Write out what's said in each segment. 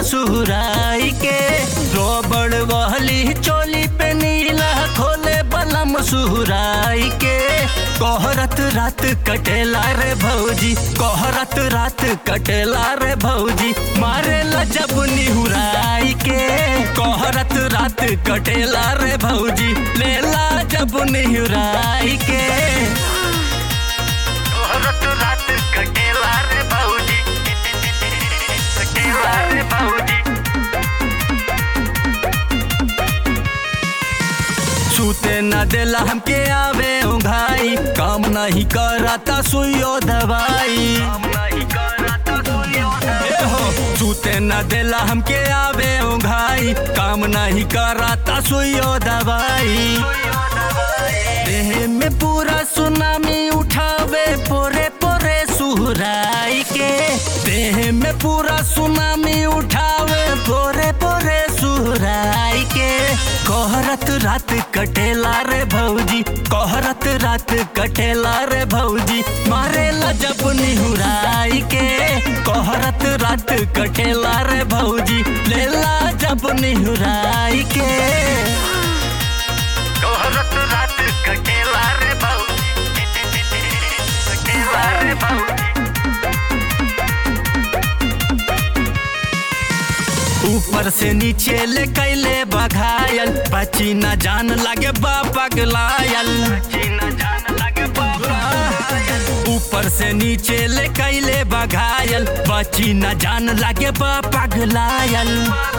सुहराई के रोबड़ वहली चोली पे नीला खोले बलम सुहराई के कोहरत रात कटेला रे भौजी कोहरत रात कटेला रे भौजी मारे ला जब निहुराई के कोहरत रात कटेला रे भौजी लेला जब निहुराई के कोहरत रात कटेला रे भौजी कटेला रे भौजी सूते न देला हमके आवे उघाई काम नहीं करता सुइयो दवाई ए हो सूते न देला हमके आवे उघाई काम नहीं करता सुइयो दवाई देह में पूरा सुनामी उठावे पोरे पोरे सुहराई के देह में पूरा सुनामी उठावे पोरे पोरे सुहराई के कोहरत रात कटेला रे भौजी कोहरत रात कटेला रे भौजी मारेला जब निहुराई के कोहरत रात कटेला रे भौजी लेला जब निहुराई के कोहरत रात कटेला रे भौजी कटेला रे भौजी ऊपर से नीचे ले कैले बघायल बची न जान लगे पगलायल ऊपर से नीचे ले कैले बघायल बची न जान लगे पगलायल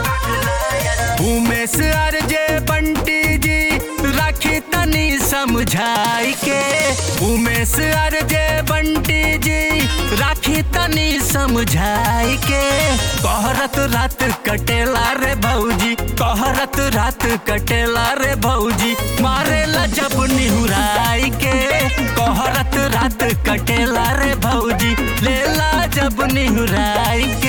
उमेश अर्जे बंटी जी राखी तनी समझाई के उमेश अर्जे बंटी जी राखी तनी समझाई के कहरत रात कटेला रे भौजी कहरत रात कटेला रे भौजी मारेला जब निहुराई के कहरत रात कटेला रे भौजी लेला जब निहुराई के